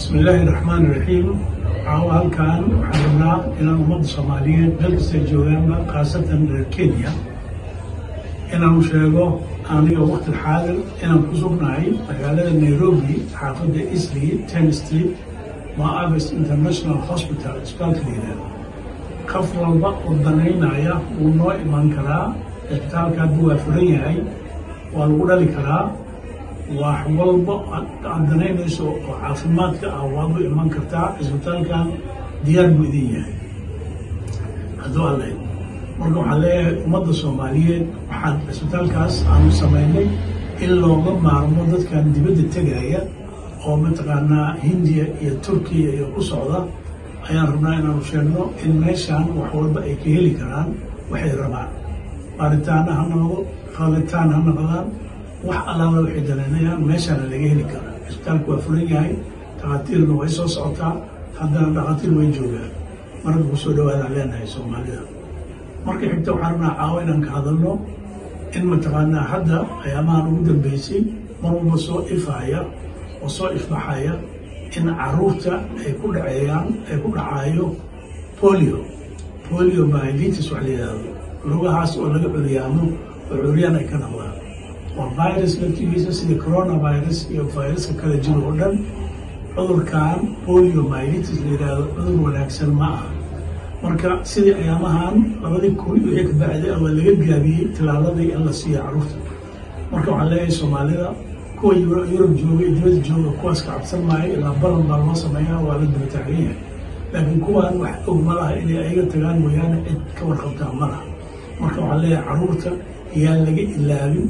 bismillaahi raxmaan iraxiim caawa halkan waxaan rabnaa inaan ummadda soomaaliyeed meel kastay joogaanba khaasatan reer kenya inaanu sheego aniga waqti xaadir inaan ku sugnahay magaalada nairobi xaafadda isley ten street maabes international hospital isbitaalka layidhaahdo qof walba oo danaynaya wuu noo iman karaa isbitaalka hadduu waa furan yahay waa lagu dhali karaa wax walba aad danaynayso oo caafimaadka ah waad u iman kartaa cisbitaalkan diyaar buu idin yahay hadduu alle marka waxaan leeyahay ummadda soomaaliyeed waxaan cisbitaalkaas aanu samaynay in looga maarmo dadkan dibadda tegaya oo mataqaanaa hindiya iyo turkiya iyo ku socda ayaan rabnaa inaanu sheegno in meeshaan wax walba ay ka heli karaan waxay rabaan baaritaana ha noqdo qaaditaan ha noqdaan wax allaala waxay danaynayaan meeshaana laga heli karaa cisbitaalku waa furan yahay dhakhaatiirna way soo socotaa haddana dhakhaatiir way joogaan marka kusoo dhawaadaan leenahay soomaalida marka xigta waxaan rabnaa caawa inaan ka hadalno in mataqaanaa hadda ayaamahan ugu dambeysay mar walba soo ifaya oo soo ifbaxaya in caruurta ay ku dhaceeyaan ay ku dhacaayo polio polio myelitis wax la yidhaahdo lugahaas oo laga curyaamo oo curyaan ay ka noqdaan waa virus laftigiisa sida coronavirus iyo viruska kala jiro oo dhan cudurkan polio myelitis la yidhaahdo cudur wanaagsan ma aha marka sidii ayaamahan labadii kun wixii ka bacday waa laga gaabiyey tilaaladii in la siiya caruurta marka waxaan leeyahay soomaalida kuwa yurub jooga iyo dibadda jooga kuwaas ka cabsan maayo ilaa balan baa loo sameeyaa waa la daba taagan yahay laakiin kuwaan wax og ma laha inay ayaga tagaan mooyaane cid ka warqabtaa ma laha marka waxaan leeyahay caruurta yaan laga ilaabin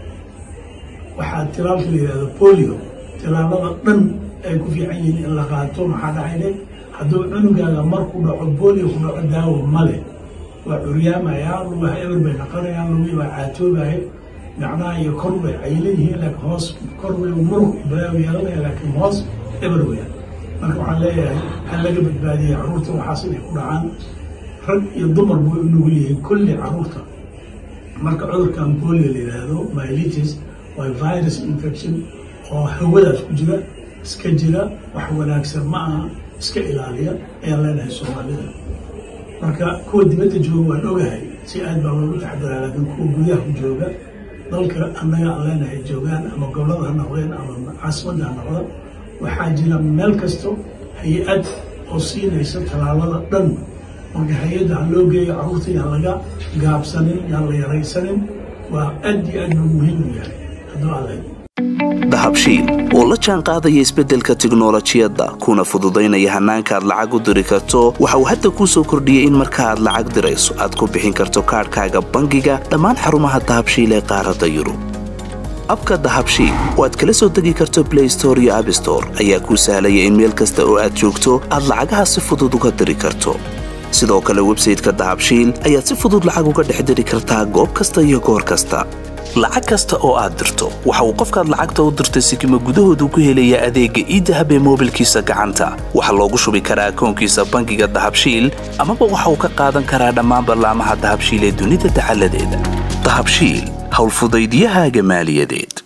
waxaa tilaalka la yidhahdo polio tilaalada dhan ay ku fiican yihiin in la qaato maxaa dhacayne hadduu cunugaaga marku dhaco bolio ku dhaco daawo male waa curyaamayaa lugaha eber bay naqanayaan lugihii baa caatoobaya gacnaha iyo kor bay caylan yihiin laakiin hoos kor way murug balaaw yeelanaya laakiin hoos eber weya marka waxaan leeyahay ha laga badbaadiyay caruurta waxaas inay ku dhacaan rag iyo dumar buu u nugul yihiin kulli caruurta marka cudurkan bolio la yidhaahdo myelitis waa virus infection oo hawadaas ku jira iska jira wax wanaagsan ma aha iska ilaaliya ayaan leenahay soomaalida marka kuwa dibadda jooga waan ogahay si aad baa loogu taxadiraa laakiin kuwa gudaha ku jooga dalka annaga aan leenahay joogaan ama gobolada ha noqdeen ama caasimadda ha noqda waxaa jira meel kasto hay-ad oo siinaysa talaalada dhan marka hay-adda ha loo geeyo carruurta yaan laga gaabsanin yaan la yaraysanin waa aad iyo aad buu muhiim u yahay hadduu alle dahabshiil oo la jaan qaadaya isbeddelka tiknolojiyadda kuna fududaynaya hannaanka aad lacag u diri karto waxa uu hadda kuu soo kordhiyey in marka aad lacag dirayso aad ku bixin karto kaadhkaaga bangiga dhammaan xarumaha dahabshiil ee qaaradda yurub abka dahabshiil oo aad kala soo degi karto blay store iyo abstore ayaa kuu sahlaya in meel kasta oo aad joogto aad lacagaha si fudud uga diri karto sidoo kale websayteka dahabshiil ayaad si fudud lacag uga dhex diri kartaa goob kasta iyo goor kasta lacag kasta oo aad dirto waxa uu qofkaad lacagta u dirtay sikima gudahoodu ku helayaa adeegga iidahab ee moobilkiisa gacanta waxaa loogu shubi karaa akoonkiisa bangiga dahabshiil amaba waxa uu ka qaadan karaa dhammaan ballaamaha dahabshiil ee dunida dacaladeeda dahabshiil howlfudaydiyahaaga maaliyadeed